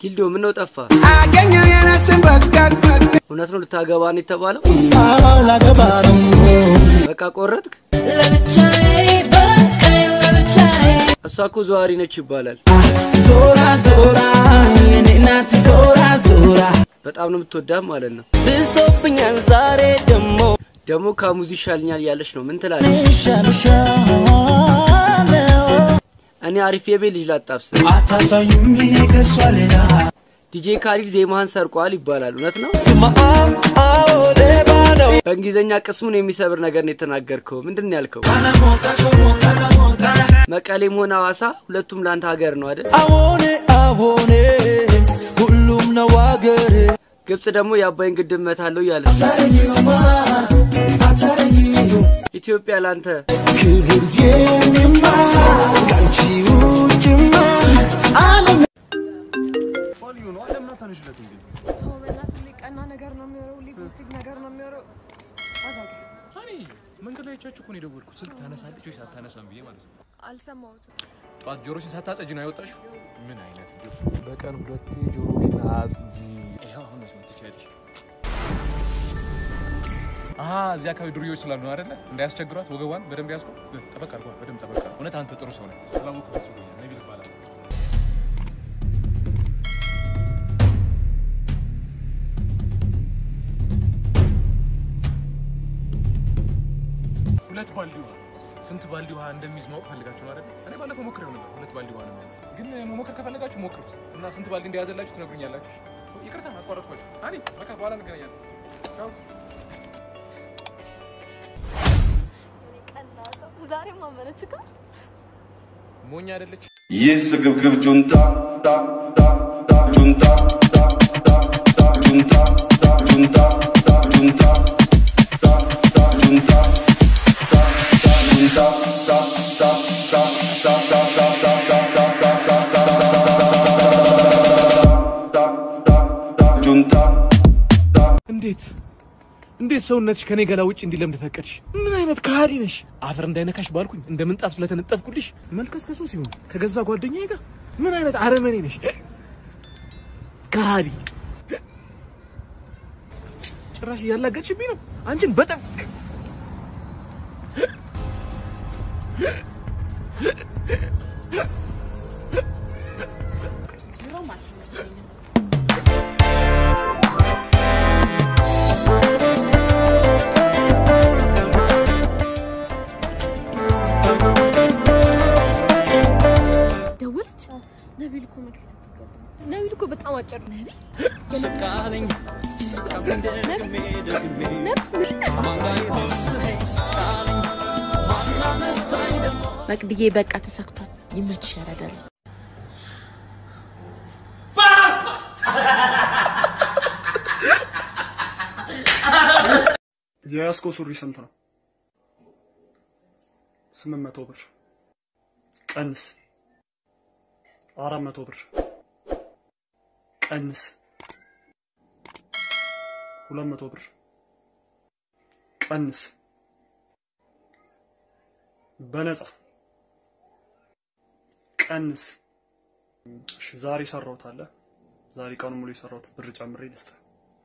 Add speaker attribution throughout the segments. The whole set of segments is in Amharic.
Speaker 1: ጊልዶ ምን ነው ጠፋ?
Speaker 2: አገኘው የራስን በቃ
Speaker 1: እውነት ነው ልታገባ ነው የተባለው?
Speaker 2: ላገባ ነው
Speaker 1: በቃ ቆረጥክ?
Speaker 3: ለብቻዬ በቃኝ ለብቻዬ
Speaker 1: እሷ እኮ ዘዋሪ ነች ይባላል።
Speaker 2: ዞራ ዞራ የኔ ናት ዞራ ዞራ
Speaker 1: በጣም ነው የምትወዳት ማለት ነው።
Speaker 2: ብሶብኛል ዛሬ ደሞ
Speaker 1: ደግሞ ከሙዚ ይሻልኛል እያለች ነው። ምን ትላለች?
Speaker 2: ሻልሻለው
Speaker 1: እኔ አሪፍ የቤት ልጅ ላጣብስ።
Speaker 2: አታሳዩኝ እኔ ከሷ ሌላ
Speaker 1: ዲጄ ካሊድ ዜማህን ሰርቋል ይባላል። እውነት ነው?
Speaker 2: ስማም አዎ ሌባ ነው
Speaker 1: በእንግሊዝኛ ቅስሙን የሚሰብር ነገር ነው የተናገርከው። ምንድን ነው ያልከው? መቀሌም ሆነ ሐዋሳ ሁለቱም ለአንተ ሀገር ነው አይደል?
Speaker 2: አዎኔ አዎኔ ሁሉም ነው አገሬ
Speaker 1: ግብጽ ደግሞ የአባይን ግድብ መታለው እያለ ኢትዮጵያ ላንተ
Speaker 2: ክብር የኔማ ከአንቺ ውጭማ ዓለም
Speaker 4: ቀና ነገር ነው የሚወረው፣ ሁሌ ፖዚቲቭ ነገር ነው የሚወረው። አዛጋ
Speaker 5: መንገድ ላይ አይቻችሁ እኮ ነው የደወልኩት። ስልክ ታነሳለች ወይስ አታነሳም ብዬ ማለት ነው።
Speaker 4: አልሰማሁትም።
Speaker 5: ጠዋት ጆሮሽን ሳታጸጂ ነው ያወጣሽው? ምን አይነት እንዲሁ
Speaker 6: በቀን ሁለቴ ጆሮሽን አጽጂ።
Speaker 5: ይኸው አሁን መስማት ትችያለሽ። አሀ እዚህ አካባቢ ዱርዮች ስላሉ ነው አይደለ? እንዳያስቸግሯት ወገቧን በደንብ ያዝከው። ጠበቅ አድርጓት፣ በደንብ ጠበቅ አድርጓት። እውነት አንተ ጥሩ ሰው ነህ። ስላወቅሁ ደስ ብሎኛል። ነቢል ይባላል። ሁለት ባልዲ ውሃ ስንት ባልዲ ውሃ እንደሚይዝ ማወቅ ፈልጋችሁ ነው አይደል? እኔ ባለፈው ሞክሬው ነበር። ሁለት ባልዲ ውሃ ነው የሚይዝ። ግን መሞከር ከፈለጋችሁ ሞክሩት እና ስንት ባልዲ እንደያዘላችሁ ትነግሩኛላችሁ። ይቅርታ አቋረጥኳችሁ። አኒ በቃ በኋላ እንገናኛለን። ቻው።
Speaker 4: ቀና ሰው ዛሬም አመነችካ።
Speaker 5: ሞኝ አይደለች።
Speaker 7: ይህ ስግብግብ ጁንታ ታ ታ ታ ጁንታ ታ ታ ታ ጁንታ ታ ጁንታ ታ ጁንታ ታ ታ ጁንታ ታ ታ ጁንታ ታ ታ ታ ታ ታ ታ ታ ታ ታ ታ ታ ታ ታ ታ ጁንታ
Speaker 5: እንዴት እንዴት ሰውነትሽ ከኔ ገላ ውጭ እንዲለምድ ፈቀድሽ? ምን አይነት ከሃዲ ነሽ? አፈር እንዳይነካሽ ባልኩኝ እንደ ምንጣፍ ስለተነጠፍኩልሽ መልከስከሱ ሲሆን ከገዛ ጓደኛዬ ጋር ምን አይነት አረመኔ ነሽ? ከሃዲ ጭራሽ እያላገጥሽብኝ ነው። አንቺን በጠፍ
Speaker 4: ደወለች። ነቢል እኮ መክሊት አትገባ። ነቢል እኮ በጣም አጭር ነው። ነቢል
Speaker 2: ስቃለኝ ስቃለኝ ደግሜ ደግሜ
Speaker 4: ነቢል
Speaker 2: ስቃለኝ ማላነሳኝ ደግሞ
Speaker 8: መቅድዬ በቃ ተሳክቷል። ይመችሽ ያረዳል።
Speaker 9: የያዝከው ሱሪ ስንት ነው? ስምንት መቶ ብር ቀንስ። አራት መቶ ብር ቀንስ። ሁለት መቶ ብር ቀንስ። በነፃ ቀንስ። እሺ ዛሬ ሰራሁት አለ። ዛሬ ቀኑ ሙሉ የሰራሁት ብር ጨምሬ ልስጥህ።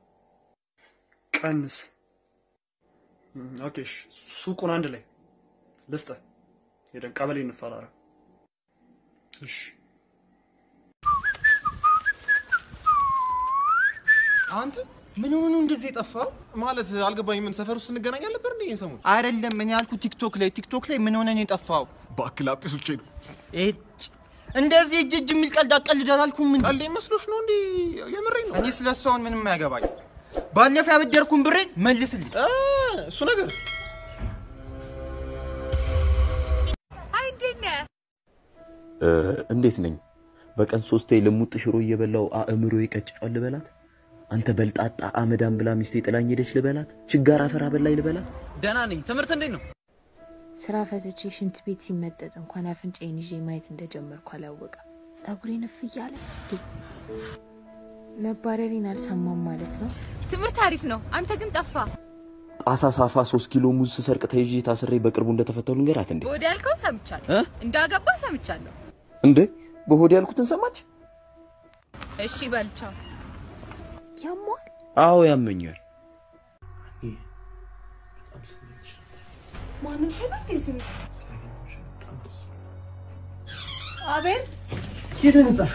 Speaker 9: ቀንስ። እም፣ ኦኬ እሺ፣ ሱቁን አንድ ላይ ልስጥህ። ሄደን ቀበሌ እንፈራረም። እሺ
Speaker 10: አንተ ምን ሆኖ ነው እንደዚህ የጠፋው? ማለት አልገባኝ። ምን ሰፈር ውስጥ እንገናኝ አልነበር እንዴ? ይሄን ሰሞን
Speaker 11: አይደለም እኔ ያልኩት ቲክቶክ ላይ ቲክቶክ ላይ ምን ሆነ ነው የጠፋው?
Speaker 10: እባክህ ላጲሶቼ ነው።
Speaker 11: እጭ እንደዚህ እጅ እጅ የሚል ቀልድ አቀልድ አላልኩም እንዴ?
Speaker 10: ቀልዴ መስሎሽ ነው እንዴ? የምሬን ነው።
Speaker 11: እኔ ስለ እሱ አሁን ምንም አያገባኝ። ባለፈው ያበደርኩን ብሬን መልስልኝ።
Speaker 10: እ እሱ ነገር
Speaker 4: አይ እንዴት ነህ?
Speaker 12: እንዴት ነኝ? በቀን ሶስቴ ልሙጥ ሽሮ እየበላው አእምሮ ይቀጭጫል ልበላት? አንተ በልጣጣ አመዳም ብላ ሚስቴ ጥላኝ ሄደች ልበላት? ችጋር አፈር አበላኝ ልበላት?
Speaker 13: ደህና ነኝ። ትምህርት እንዴት ነው?
Speaker 8: ስራ ፈትቼ ሽንት ቤት ሲመጠጥ እንኳን አፍንጫዬን ይዤ ማየት እንደጀመርኩ አላወቀም። ጸጉሬን እፍ እያለ ድ- መባረሬን አልሰማም ማለት ነው።
Speaker 4: ትምህርት አሪፍ ነው። አንተ ግን ጠፋ።
Speaker 12: ጣሳ ሳፋ ሶስት ኪሎ ሙዝ ስሰርቅ ተይዤ ታስሬ በቅርቡ እንደተፈተው ልንገራት እንዴ?
Speaker 4: ወደ ያልከው ሰምቻለሁ።
Speaker 12: እ?
Speaker 4: እንዳገባ ሰምቻለሁ።
Speaker 12: እንዴ በሆድ ያልኩትን ሰማች?
Speaker 4: እሺ በልቻው ያሟል።
Speaker 12: አዎ ያመኛል።
Speaker 4: ማንም ሰው ነው እዚህ ቤት? አቤል
Speaker 10: የት መጣሽ?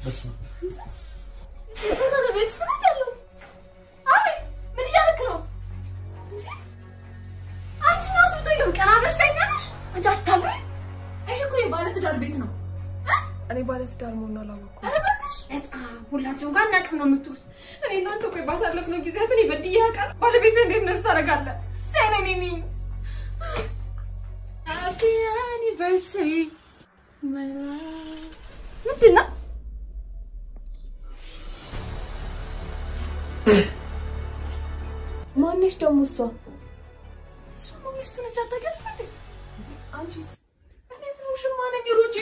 Speaker 4: የተሳሳተ ቤት ውስጥ ነው ያለሁት። አቤል ምን እያደረክ ነው? እንዴ? አንቺ ነው አስብቶኝ ነው ቀና ብለሽ ተኛለሽ? አንቺ አታምሪ። ይሄ እኮ የባለትዳር ቤት ነው።
Speaker 14: እኔ ባለትዳር መሆኑን አላወቅኩም።
Speaker 4: ኧረ እባክሽ በጣም ሁላችሁም ጋር እናቅም ነው የምትሉት። እኔ እናንተ ቆይ ባሳለፍነው ጊዜያት እኔ በድዬ አውቃለሁ። ባለቤት እንዴት ነስ ታደርጋለህ? ሳይነኔ ነኝ Happy anniversary my love ምንድን ነው?
Speaker 14: ማነሽ ደግሞ እሷ?
Speaker 4: እሷ ሚስቱ ነች። አታውቂያትም እንዴ? አንቺስ? እኔ ሙሽማ ነኝ። ሩጪ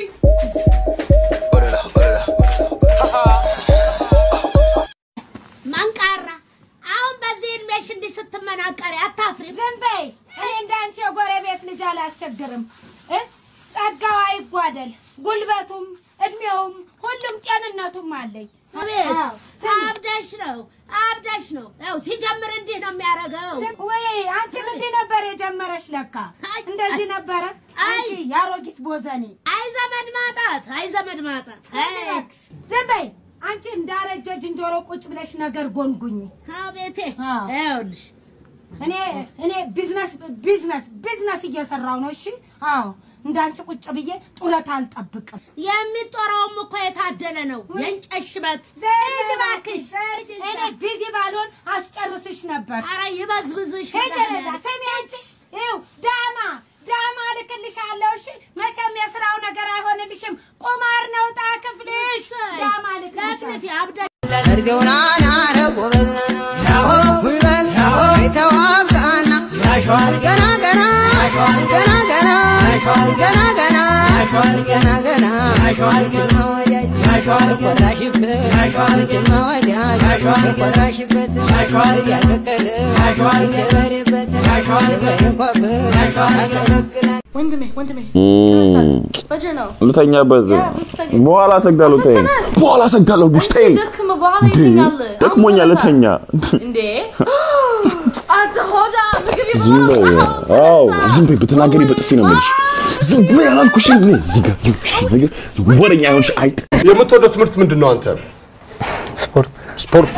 Speaker 15: መንቃራ አሁን በዚህ እድሜሽ እንዲህ ስትመናቀሪ አታፍሪ? ዝም በይ። እኔ እንዳንቺ የጎረቤት ልጅ አላስቸግርም። እ? ጸጋው አይጓደል፣ ጉልበቱም እድሜውም ሁሉም ጤንነቱም አለኝ። አቤት አብደሽ ነው አብደሽ ነው። ያው ሲጀምር እንዲህ ነው የሚያደርገው። ወይ አንቺም እንዲህ ነበር የጀመረሽ ለካ እንደዚህ ነበረ። አንቺ ያሮጊት ቦዘኔ። አይ ዘመድ ማጣት፣ አይ ዘመድ ማጣት። ዝም በይ አንቺ እንዳረጀ ዝንጀሮ ቁጭ ብለሽ ነገር ጎንጉኝ። አቤቴ ይኸውልሽ እኔ እኔ ቢዝነስ ቢዝነስ ቢዝነስ እየሰራው ነው። እሺ አዎ እንዳንቺ ቁጭ ብዬ ጡረታ አልጠብቅም። የሚጦረውም እኮ የታደለ ነው። የእንጨት ሽበት ሂጂ እባክሽ። እኔ ቢዚ ባልሆን አስጨርስሽ ነበር። ኧረ ይበዝብዝሽ። ሂጂ ለዛ ስሚ አንቺ ይኸው ዳማ ዳማ እልክልሻለሁ። እሺ መቼም የስራው ነገር አይሆንልሽም። ቁማር ነው ዕጣ ክፍልሽ። ዳማ እልክልሻለሁ። አብደ
Speaker 16: እርጅውና ናረ ጎበዝና ጉልበት የተዋጋና ገና ገና ገና ገና ገና ገና ገና ገና ጭማ ወዳጅ የኮራሽበት ጭማ ወዳጅ የኮራሽበት ያቀቀረ የበሬበት የበሬኮበት ያገለግላል
Speaker 4: ወንድሜ ወንድሜ በጀ ነው
Speaker 17: ልተኛበት
Speaker 4: ያ፣ ብትሰግድ።
Speaker 17: በኋላ ሰግዳለሁ። ተይ
Speaker 4: ተነስ።
Speaker 17: በኋላ ሰግዳለሁ። ጉሽጤ
Speaker 4: ደክም በኋላ
Speaker 17: እንዴ
Speaker 4: ይተኛል።
Speaker 17: ደክሞኛል፣
Speaker 4: አሁን
Speaker 17: ልተኛ።
Speaker 4: እንዴ አንተ ሆዳ ምግብ
Speaker 17: ዝም በይ።
Speaker 4: ይበላል።
Speaker 17: አዎ ዝም በይ። ብትናገሪ በጥፊ ነው የምልሽ። ዝም በይ አላልኩሽም? እኔ እዚህ ጋር ይኸውልሽ ነገር ወረኛ የሆንሽ አይጥ።
Speaker 18: የምትወደው ትምህርት ምንድን ነው አንተ?
Speaker 17: ስፖርት ስፖርት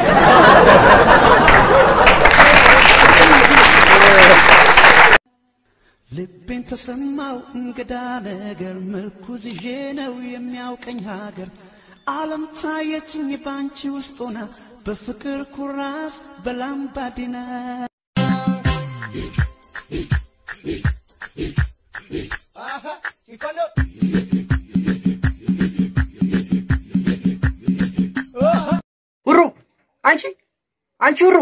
Speaker 2: ልቤን ተሰማው እንግዳ ነገር ምርኩዝ ይዤ ነው የሚያውቀኝ ሀገር ዓለም ታየችኝ ባንቺ ውስጥ ሆና በፍቅር ኩራስ በላምባዲና
Speaker 11: ውሩ አንቺ አንቺ ውሩ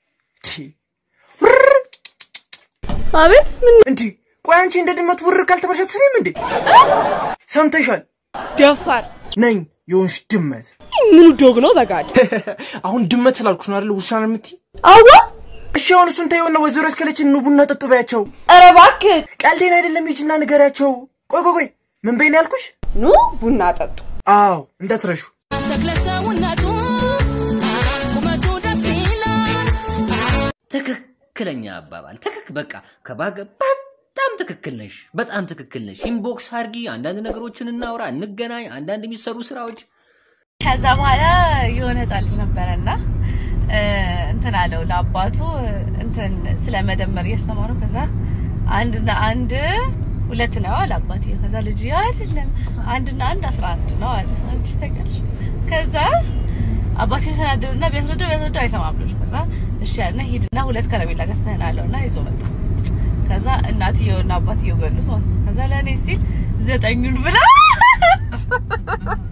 Speaker 4: አቤት ምን
Speaker 11: እንዴ ቆይ አንቺ እንደ ድመት ውር ካልተባልሽ አትሰሚም እንዴ ሰምተሻል
Speaker 4: ደፋር
Speaker 11: ነኝ የሆንሽ ድመት
Speaker 4: ምኑ ዶግ ነው በጋድ
Speaker 11: አሁን ድመት ስላልኩሽ ነው አይደል ውሻ ነው የምትይ
Speaker 4: አዋ
Speaker 11: እሺ አሁን እሱን ተይውና ወይዘሮ እስከለችን ኑ ቡና ጠጡ በያቸው
Speaker 4: ኧረ እባክህ
Speaker 11: ቀልዴን አይደለም ሂጂና ንገሪያቸው ቆይ ቆይ ቆይ ምን በይ ነው ያልኩሽ
Speaker 4: ኑ ቡና ጠጡ
Speaker 11: አዎ እንዳትረሹ
Speaker 3: ተክለ ሰውነቱ ቁመቱ ደስ ይላል
Speaker 13: ትክክለኛ አባባል ትክክ በቃ ከባገ በጣም ትክክል ነሽ፣ በጣም ትክክል ነሽ። ኢንቦክስ አርጊ፣ አንዳንድ ነገሮችን እናውራ፣ እንገናኝ፣ አንዳንድ የሚሰሩ ስራዎች
Speaker 19: ከዛ በኋላ የሆነ ህፃን ልጅ ነበረና እ፣ እንትን አለው ለአባቱ እንትን ስለ መደመር እያስተማረው ከዛ አንድና አንድ ሁለት ነው አለ አባትዬው። ከዛ ልጅ አይደለም አንድና አንድ አስራ አንድ ነው አለ። አንቺ ታውቂያለሽ። ከዛ አባትዬው ተናደደና ቢያስረዳው ቢያስረዳው አይሰማም ልጁ። ከዛ እሺ ያለና ሂድና ሁለት ከረሜላ ገዝተህን አለውና ይዞ መጣ። ከዛ እናትየውና አባትየው በሉት ማለት ነው። ከዛ ለእኔ ሲል ዘጠኙን ብላ